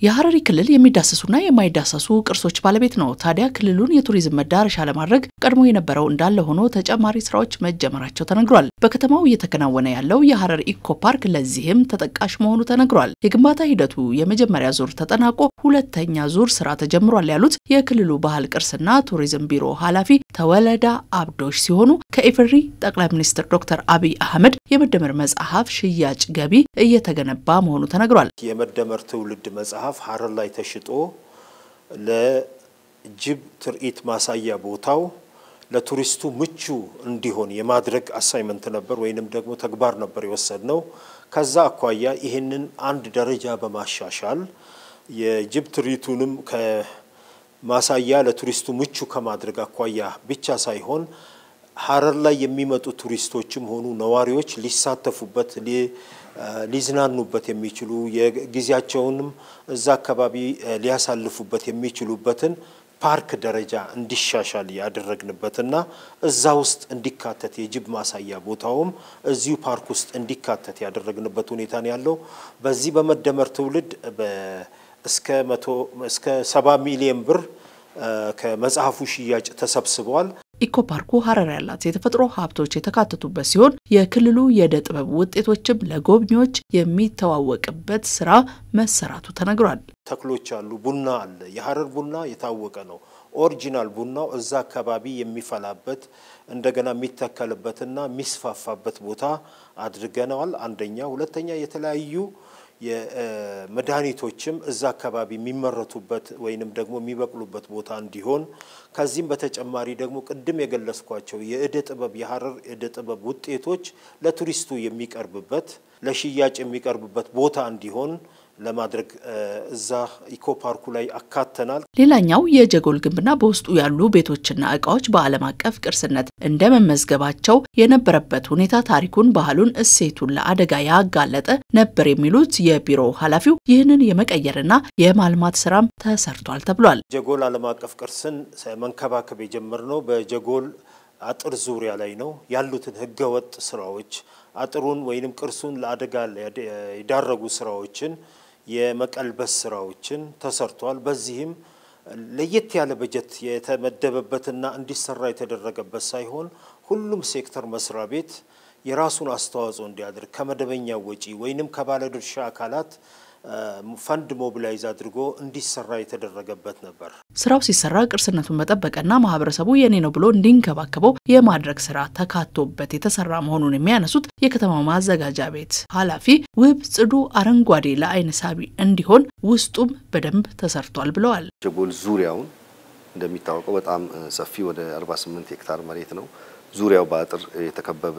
የሀረሪ ክልል የሚዳሰሱና የማይዳሰሱ ቅርሶች ባለቤት ነው። ታዲያ ክልሉን የቱሪዝም መዳረሻ ለማድረግ ቀድሞ የነበረው እንዳለ ሆኖ ተጨማሪ ስራዎች መጀመራቸው ተነግሯል። በከተማው እየተከናወነ ያለው የሀረር ኢኮ ፓርክ ለዚህም ተጠቃሽ መሆኑ ተነግሯል። የግንባታ ሂደቱ የመጀመሪያ ዙር ተጠናቆ ሁለተኛ ዙር ስራ ተጀምሯል ያሉት የክልሉ ባህል ቅርስና ቱሪዝም ቢሮ ኃላፊ ተወለዳ አብዶሽ ሲሆኑ ከኢፌዴሪ ጠቅላይ ሚኒስትር ዶክተር አብይ አህመድ የመደመር መጽሐፍ ሽያጭ ገቢ እየተገነባ መሆኑ ተነግሯል። የመደመር ትውልድ መጽሐፍ ሀረር ላይ ተሽጦ ለጅብ ትርኢት ማሳያ ቦታው ለቱሪስቱ ምቹ እንዲሆን የማድረግ አሳይመንት ነበር ወይንም ደግሞ ተግባር ነበር የወሰድ ነው። ከዛ አኳያ ይህንን አንድ ደረጃ በማሻሻል የጅብ ትርኢቱንም ከማሳያ ለቱሪስቱ ምቹ ከማድረግ አኳያ ብቻ ሳይሆን ሀረር ላይ የሚመጡ ቱሪስቶችም ሆኑ ነዋሪዎች ሊሳተፉበት ሊዝናኑበት የሚችሉ የጊዜያቸውንም እዛ አካባቢ ሊያሳልፉበት የሚችሉበትን ፓርክ ደረጃ እንዲሻሻል ያደረግንበትና እዛ ውስጥ እንዲካተት የጅብ ማሳያ ቦታውም እዚሁ ፓርክ ውስጥ እንዲካተት ያደረግንበት ሁኔታ ነው ያለው። በዚህ በመደመር ትውልድ እስከ መቶ እስከ ሰባ ሚሊዮን ብር ከመጽሐፉ ሽያጭ ተሰብስበዋል። ኢኮ ፓርኩ ሀረር ያላት የተፈጥሮ ሀብቶች የተካተቱበት ሲሆን የክልሉ የእደ ጥበብ ውጤቶችም ለጎብኚዎች የሚተዋወቅበት ስራ መሰራቱ ተነግሯል። ተክሎች አሉ። ቡና አለ። የሀረር ቡና የታወቀ ነው። ኦሪጂናል ቡናው እዛ አካባቢ የሚፈላበት እንደገና የሚተከልበትና የሚስፋፋበት ቦታ አድርገነዋል። አንደኛ። ሁለተኛ የተለያዩ የመድኃኒቶችም እዛ አካባቢ የሚመረቱበት ወይንም ደግሞ የሚበቅሉበት ቦታ እንዲሆን ከዚህም በተጨማሪ ደግሞ ቅድም የገለጽኳቸው የእደ ጥበብ የሀረር እደ ጥበብ ውጤቶች ለቱሪስቱ የሚቀርብበት ለሽያጭ የሚቀርብበት ቦታ እንዲሆን ለማድረግ እዛ ኢኮ ፓርኩ ላይ አካተናል። ሌላኛው የጀጎል ግንብና በውስጡ ያሉ ቤቶችና እቃዎች በዓለም አቀፍ ቅርስነት እንደ መመዝገባቸው የነበረበት ሁኔታ ታሪኩን፣ ባህሉን፣ እሴቱን ለአደጋ ያጋለጠ ነበር የሚሉት የቢሮው ኃላፊው ይህንን የመቀየርና የማልማት ስራም ተሰርቷል ተብሏል። ጀጎል ዓለም አቀፍ ቅርስን መንከባከብ የጀመርነው በጀጎል አጥር ዙሪያ ላይ ነው ያሉትን ህገወጥ ስራዎች አጥሩን ወይንም ቅርሱን ለአደጋ የዳረጉ ስራዎችን የመቀልበስ ስራዎችን ተሰርቷል። በዚህም ለየት ያለ በጀት የተመደበበትና እንዲሰራ የተደረገበት ሳይሆን ሁሉም ሴክተር መስሪያ ቤት የራሱን አስተዋጽኦ እንዲያደርግ ከመደበኛው ወጪ ወይንም ከባለድርሻ አካላት ፈንድ ሞቢላይዝ አድርጎ እንዲሰራ የተደረገበት ነበር። ስራው ሲሰራ ቅርስነቱን መጠበቅና ማህበረሰቡ የኔ ነው ብሎ እንዲንከባከበው የማድረግ ስራ ተካቶበት የተሰራ መሆኑን የሚያነሱት የከተማው ማዘጋጃ ቤት ኃላፊ ውብ፣ ጽዱ፣ አረንጓዴ ለአይን ሳቢ እንዲሆን ውስጡም በደንብ ተሰርቷል ብለዋል። ጀጎል ዙሪያውን እንደሚታወቀው በጣም ሰፊ ወደ 48 ሄክታር መሬት ነው። ዙሪያው በአጥር የተከበበ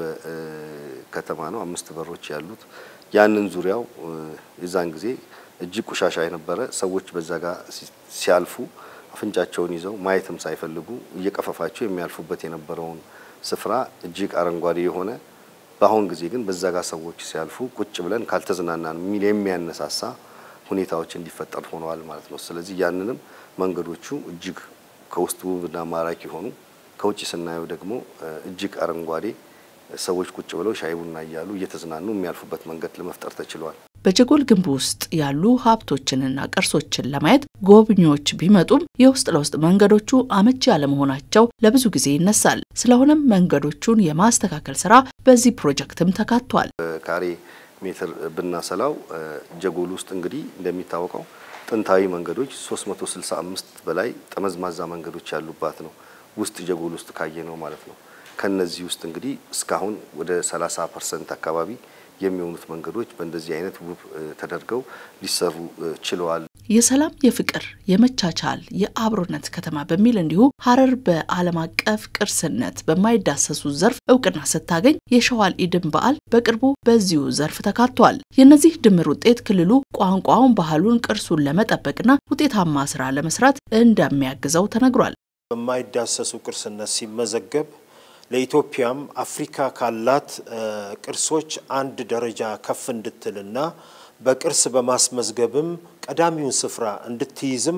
ከተማ ነው። አምስት በሮች ያሉት ያንን ዙሪያው የዛን ጊዜ እጅግ ቆሻሻ የነበረ ሰዎች በዛ ጋር ሲያልፉ አፍንጫቸውን ይዘው ማየትም ሳይፈልጉ እየቀፈፋቸው የሚያልፉበት የነበረውን ስፍራ እጅግ አረንጓዴ የሆነ በአሁን ጊዜ ግን በዛ ጋር ሰዎች ሲያልፉ ቁጭ ብለን ካልተዝናናን የሚል የሚያነሳሳ ሁኔታዎች እንዲፈጠር ሆነዋል ማለት ነው። ስለዚህ ያንንም መንገዶቹ እጅግ ከውስጡ ውብና ማራኪ ሆኑ፣ ከውጭ ስናየው ደግሞ እጅግ አረንጓዴ ሰዎች ቁጭ ብለው ሻይ ቡና እያሉ እየተዝናኑ የሚያልፉበት መንገድ ለመፍጠር ተችሏል። በጀጎል ግንብ ውስጥ ያሉ ሀብቶችንና ቅርሶችን ለማየት ጎብኚዎች ቢመጡም የውስጥ ለውስጥ መንገዶቹ አመቺ ያለመሆናቸው ለብዙ ጊዜ ይነሳል። ስለሆነም መንገዶቹን የማስተካከል ስራ በዚህ ፕሮጀክትም ተካቷል። ካሬ ሜትር ብናሰላው ጀጎል ውስጥ እንግዲህ እንደሚታወቀው ጥንታዊ መንገዶች 365 በላይ ጠመዝማዛ መንገዶች ያሉባት ነው። ውስጥ ጀጎል ውስጥ ካየ ነው ማለት ነው። ከነዚህ ውስጥ እንግዲህ እስካሁን ወደ 30 ፐርሰንት አካባቢ የሚሆኑት መንገዶች በእንደዚህ አይነት ውብ ተደርገው ሊሰሩ ችለዋል። የሰላም፣ የፍቅር፣ የመቻቻል፣ የአብሮነት ከተማ በሚል እንዲሁ ሀረር በዓለም አቀፍ ቅርስነት በማይዳሰሱ ዘርፍ እውቅና ስታገኝ የሸዋል ኢድን በዓል በቅርቡ በዚሁ ዘርፍ ተካቷል። የእነዚህ ድምር ውጤት ክልሉ ቋንቋውን፣ ባህሉን፣ ቅርሱን ለመጠበቅና ውጤታማ ስራ ለመስራት እንደሚያግዘው ተነግሯል። በማይዳሰሱ ቅርስነት ሲመዘገብ ለኢትዮጵያም አፍሪካ ካላት ቅርሶች አንድ ደረጃ ከፍ እንድትልና በቅርስ በማስመዝገብም ቀዳሚውን ስፍራ እንድትይዝም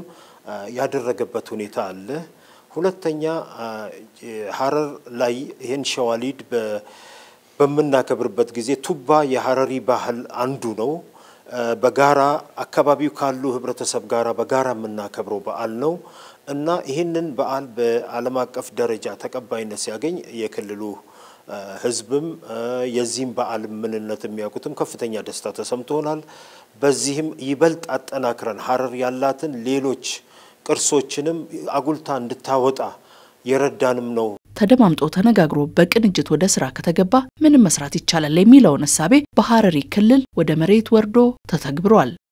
ያደረገበት ሁኔታ አለ። ሁለተኛ ሀረር ላይ ይህን ሸዋሊድ በምናከብርበት ጊዜ ቱባ የሀረሪ ባህል አንዱ ነው። በጋራ አካባቢው ካሉ ህብረተሰብ ጋራ በጋራ የምናከብረው በዓል ነው እና ይህንን በዓል በዓለም አቀፍ ደረጃ ተቀባይነት ሲያገኝ የክልሉ ህዝብም የዚህም በዓል ምንነት የሚያውቁትም ከፍተኛ ደስታ ተሰምቶናል። በዚህም ይበልጥ አጠናክረን ሀረር ያላትን ሌሎች ቅርሶችንም አጉልታ እንድታወጣ የረዳንም ነው። ተደማምጦ ተነጋግሮ በቅንጅት ወደ ስራ ከተገባ ምንም መስራት ይቻላል የሚለውን እሳቤ በሀረሪ ክልል ወደ መሬት ወርዶ ተተግብሯል።